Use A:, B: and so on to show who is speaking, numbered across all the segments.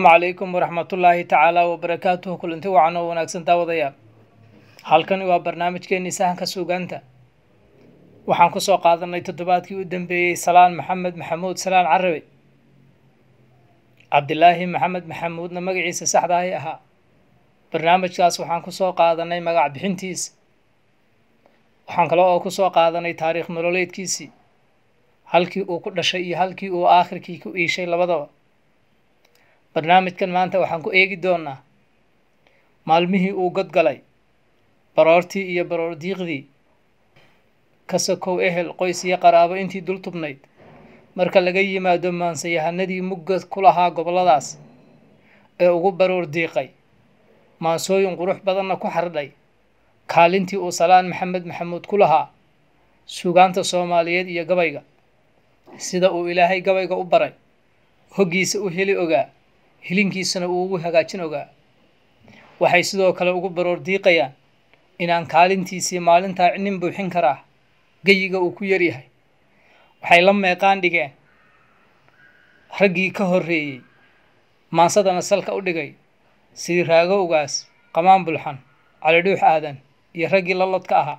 A: calaykum waraxmatullaahi tacaala wabarakaatuhu kulanti wacan oo wanaagsan daawadayaal halkani waa barnaamijkeenii sahanka suugaanta waxaan kusoo qaadanay toddobaadkii u dambeeyey salaan maxamed maxamuud salaan carabe cabdilaahi maxamed maxamuudna magaciisa saxda ahi ahaa barnaamijkaas waxaan kusoo qaadanay magac bixintiisa waxaan kale oo kusoo qaadanay taariikh nololeedkiisii halkii uu ku dhashay iyo halkii uu aakhirkii ku iishay labadaba barnaamijkan maanta waxaan ku eegi doonaa maalmihii uu godgalay baroortii iyo baroor diiqdii ka sokow ehel qoys iyo qaraabo intii dul tubnayd marka laga yimaado maansayahanadii mugga ku lahaa gobolladaas ee ugu baroor diiqay maansooyin qurux badanna ku xardhay kaalintii uu salaan maxamed maxamuud ku lahaa suugaanta soomaaliyeed iyo gabayga sida uu ilaahay gabayga u baray hoggiisa u heli ogaa hilinkiisana uu ugu hagaajin ogaa waxay sidoo kale ugu baroor diiqayaan inaan kaalintiisii maalintaa nin buuxin karaa geyiga uu ku yaryahay waxay la meeqaan dhigeen raggii ka horreeyey maansadana salka u dhigay sidii raagowgaas qamaan bulxan calidhuux aadan iyo raggii la lodka ahaa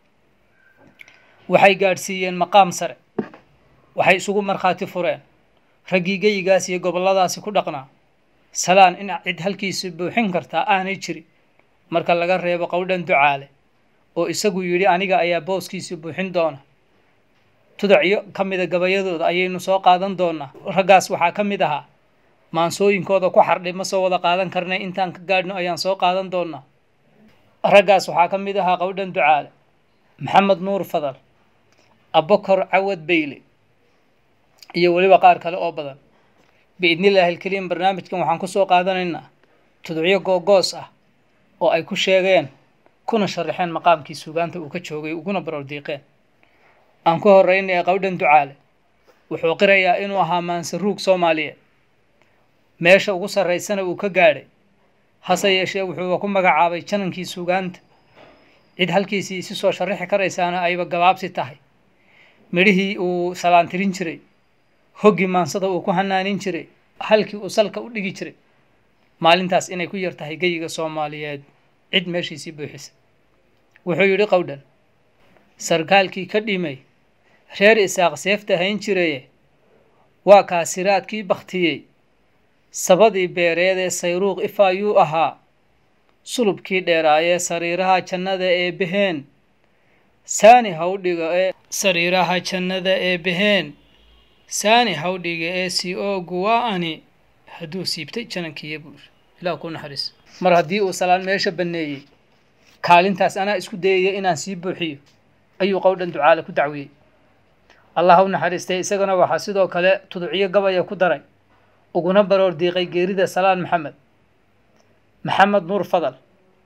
A: waxay gaadhsiiyeen maqaam sare waxay isugu markhaati fureen raggii geyigaas iyo gobolladaasi ku dhaqnaa salaan in cid halkiisa buuxin kartaa aanay jirin marka laga reebo qowdhan ducaale oo isagu yidhi aniga ayaa booskiisii buuxin doona tudacyo ka mida gabayadooda ayaynu soo qaadan doonaa raggaas waxaa ka mid ahaa maansooyinkooda ku xardhay ma soo wada qaadan karnay intaan ka gaadhno ayaan soo qaadan doonaa raggaas waxaa ka mid ahaa qowdhan ducaale maxamed nuur fadal abokor cawad beyle iyo weliba qaar kale oo badan biidnillaahi alkariim barnaamijkan waxaan kusoo qaadanaynaa tudcyo googoos ah oo ay ku sheegeen kuna sharaxeen maqaamkii suugaanta uu ka joogay uguna baroor diiqeen aan ku horreynaya qowdhan ducaale wuxuu qirayaa inuu ahaa maansaruug soomaaliyeed meesha ugu sarraysana uu ka gaadhay hase yeeshee wuxuuba ku magacaabay janankii suugaanta cid halkiisii isi soo sharaxi karaysaana ayba gabaabsi tahay midhihii uu salaantirin jiray hoggii maansada uu ku hanaanin jiray halkii uu salka u dhigi jiray maalintaas inay ku yar tahay geyiga soomaaliyeed cid meeshiisii buuxisa wuxuu yidhi qowdhan sarkaalkii ka dhimay reer isaaq seefta hayn jiraye waa kaasiraadkii bakhtiyey sabadii beereedee sayruuq ifaayuu ahaa sulubkii dheeraayee sariiraha jannada ee beheen saani hawdhiga ee sariiraha jannada ee beheen saani hawdhiga ee si oogu waa ani hadduu siibtay janankiiya buur ilaah ku naxariis mar haddii uu salaan meesha banneeyey kaalintaas anaa isku dayaya inaan sii buuxiyo ayuu qowdhan ducaale ku dacwiyey allah u naxariistay isagana waxaa sidoo kale tuducyo gabaya ku daray uguna baroor diiqay geerida salaan maxamed maxamed nuur fadal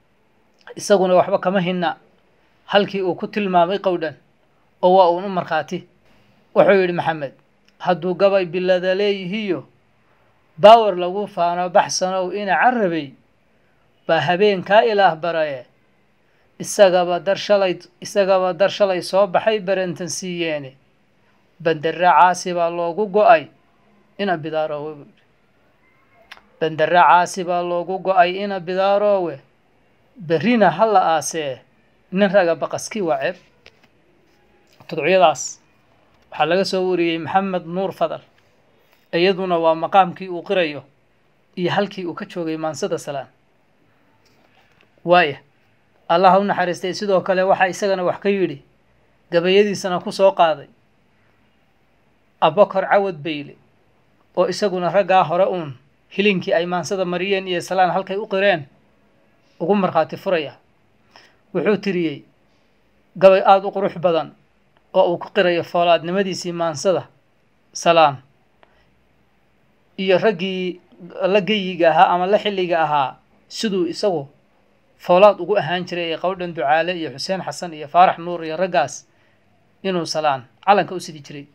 A: isaguna waxba kama hinna halkii uu ku tilmaamay qowdhan oo waa uun u markhaati wuxuu yidhi maxamed hadduu gabay bilada leeyihiyo baawar lagu faano baxsanow ina carabay baa habeenkaa ilaah baraye isagaba dar shalay isagaba dar shalay soo baxay barentan siiyeene bandera caasi baa loogu go-ay ina bidaaroowe buu yidhi bandera caasi baa loogu go-ay ina bidaaroowe berrina ha la aasee nin raga baqaskii waa ceeb tudcyadaas waxaa laga soo wariyey maxamed nuur fadal iyaduna waa maqaamkii uu qirayo iyo halkii uu ka joogay maansada salaan waaya allah u naxariistay sidoo kale waxaa isagana wax ka yidhi gabayadiisana ku soo qaaday abokor cawad beyle oo isaguna raggaa hore uun hilinkii ay maansada mariyeen iyo salaan halkay u qireen ugu markhaati furaya wuxuu tiriyey gabay aada u qurux badan oo uu ku qirayo foolaadnimadiisii maansada salaan iyo raggii la geyiga ahaa ama la xilliga ahaa siduu isagu foolaad ugu ahaan jiray ee qowdhan ducaale iyo xuseen xasan iyo faarax nuur iyo raggaas inuu salaan calanka u sidi jiray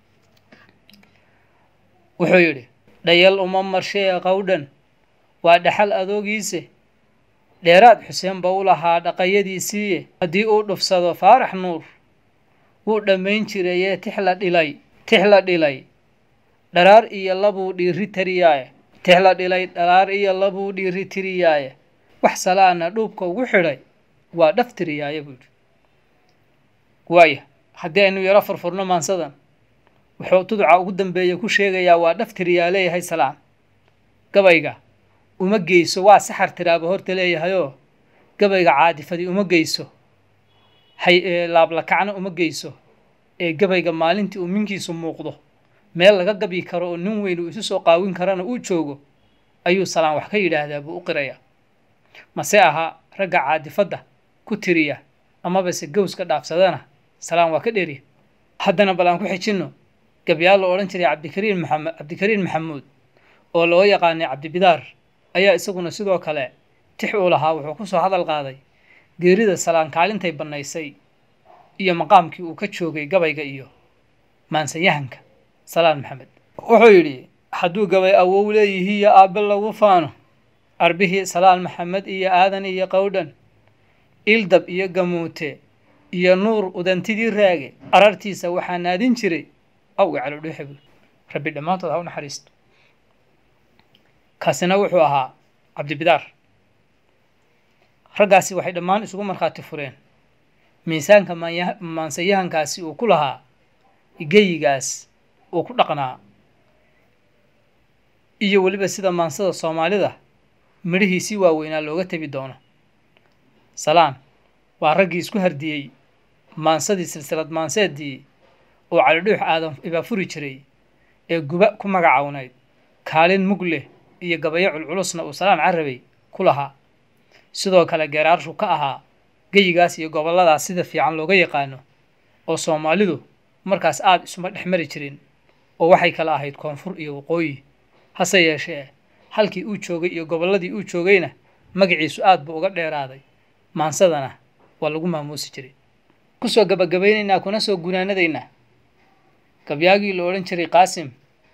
A: wuxuu yidhi dhayal uma marshee qowdhan waa dhaxal adoogiise dheeraad xuseen ba u lahaa dhaqayadiisiiye haddii uu dhufsado faarax nuur wuu dhammayn jirayee tix la dhilay tix la dhilay dharaar iyo labuu dhiiri tariyaaye tixla dhilay dhalaar iyo labuu dhiiri tiriyaaye wax salaana dhuubka ugu xidhay waa dhaf tiriyaaye buu yidhi waaya haddii aynu yaro furfurno maansadan wuxuu tuduca ugu dambeeya ku sheegayaa waa dhaf tiriyaa leeyahay salaan gabayga uma geyso waa saxar tiraaba horta leeyahayoo gabayga caadifadii uma geyso hay laablakacna uma geyso ee gabayga maalintii uu minkiisu muuqdo meel laga gabi karo oo nin weyn uu isu soo qaawin karana uu joogo ayuu salaan wax ka yidhaahdaa buu u qirayaa mase ahaa ragga caadifadda ku tiriya amabase gowska dhaafsadana salaan waa ka dheeriya haddana bal aan ku xijinno gabyaal la odhan jiray cabdikariin maxamed cabdikariin maxamuud oo loo yaqaanay cabdibidaar ayaa isaguna sidoo kale tix uu lahaa wuxuu ku soo hadal qaaday geerida salaan kaalintay bannaysay iyo maqaamkii uu ka joogay gabayga iyo maansayahanka salaan maxamed wuxuu yidhi hadduu gabay awow leeyihiiyo aabbe lagu faano arbihii salaan maxamed iyo aadan iyo qowdhan ildab iyo gamuute iyo nuur udantidii raage arartiisa waxaa naadin jiray awga calodhuuxe buuri rabbi dhammaantood ha u naxariisto kaasina wuxuu ahaa cabdibidaar raggaasi waxay dhammaan isugu markhaati fureen miisaanka maanya maansayahankaasi uu ku lahaa geyigaas uu ku dhaqnaa iyo weliba sida maansada soomaalida midhihiisii waaweynaa looga tebi doono salaan waa raggii isku hardiyey maansadii silsilad maanseedii oo calidhuux aadan ibaafuri jiray ee guba ku magacawnayd kaalin mug leh iyo gabayo culculusna uu salaan carabay ku lahaa sidoo kale geeraarshu ka ahaa geyigaas iyo gobolladaas sida fiican looga yaqaano oo soomaalidu markaas aada isuma dhex mari jirin oo waxay kala ahayd koonfur iyo waqooyi hase yeeshee halkii uu joogay iyo gobolladii uu joogayna magaciisu aad buu uga dheeraaday maansadana waa lagu maamuusi jiray kusoo gabagabaynaynaa kuna soo gunaanadaynaa gabyaagii la odhan jiray qaasim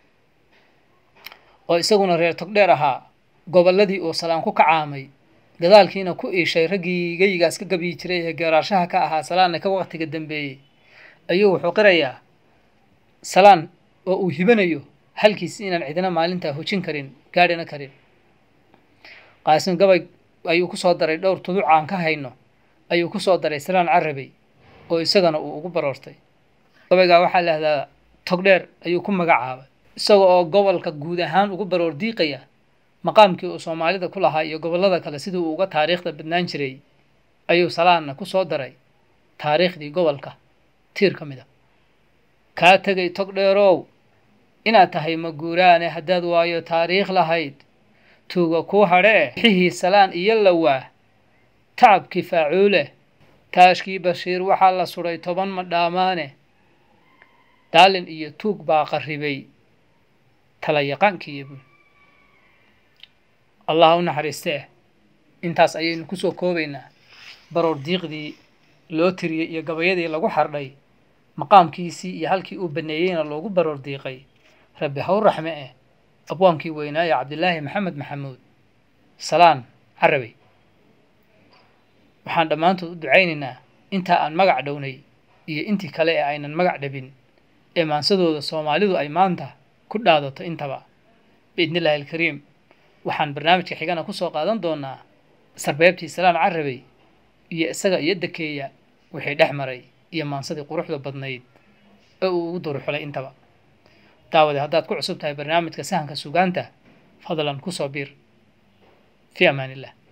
A: oo isaguna reer togdheer ahaa gobolladii uu salaan ku kacaamay gadaalkiina ku iishay raggii geyigaas ka gabyi jiray ee geeraarshaha ka ahaa salaanna ka waqtiga dambeeyey ayuu wuxuu qirayaa salaan oo uu hibanayo halkiisi inaan cidina maalintaa hojin karin gaadhina karin qaasim gabay ayuu ku soo daray dhowr tuduc aan ka hayno ayuu ku soo daray salaan carabey oo isagana uu ugu baroortay gabaygaa waxaa lahdaa togdheer ayuu ku magacaabay isaga oo gobolka guud ahaan ugu baroor diiqaya maqaamkii uu soomaalida ku lahaa iyo gobollada kale sidii uu uga taariikhda badnaan jiray ayuu salaanna ku soo daray taariikhdii gobolka tiir ka mid a kaa tegay togdheerow inaad tahay maguuraane haddaad waayo taariikh lahayd tuuga kuu hadhee xihii salaan iyo lawaa tacabkii faacuule taashkii bashiir waxaa la sudhay toban madhaamaane daalin iyo tuug baa qarribay talayaqaankiiyo buul allah u naxariistee intaas ayaynu kusoo koobaynaa baroor diiqdii loo tiriyey iyo gabayadii lagu xardhay maqaamkiisii iyo halkii uu baneeyeyna loogu baroor diiqay rabbi haw raxme eh abwaankii weynaaye cabdilaahi maxamed maxamuud salaan carabey waxaan dhammaantood u ducaynaynaa intaa aan magac dhownay iyo intii kale ee aynan magac dhabin ee maansadooda soomaalidu ay maanta ku dhaadato intaba biidni illaahi alkariim waxaan barnaamijka xigana kusoo qaadan doonaa sarbeebtii salaan carabey iyo isaga iyo dakeeya wixii dhex maray iyo maansadii quruxda badnayd ee uu ugu duruxulay intaba daawade haddaad ku cusub tahay barnaamijka sahanka sugaanta fadlan kusoo biir fi amaan illah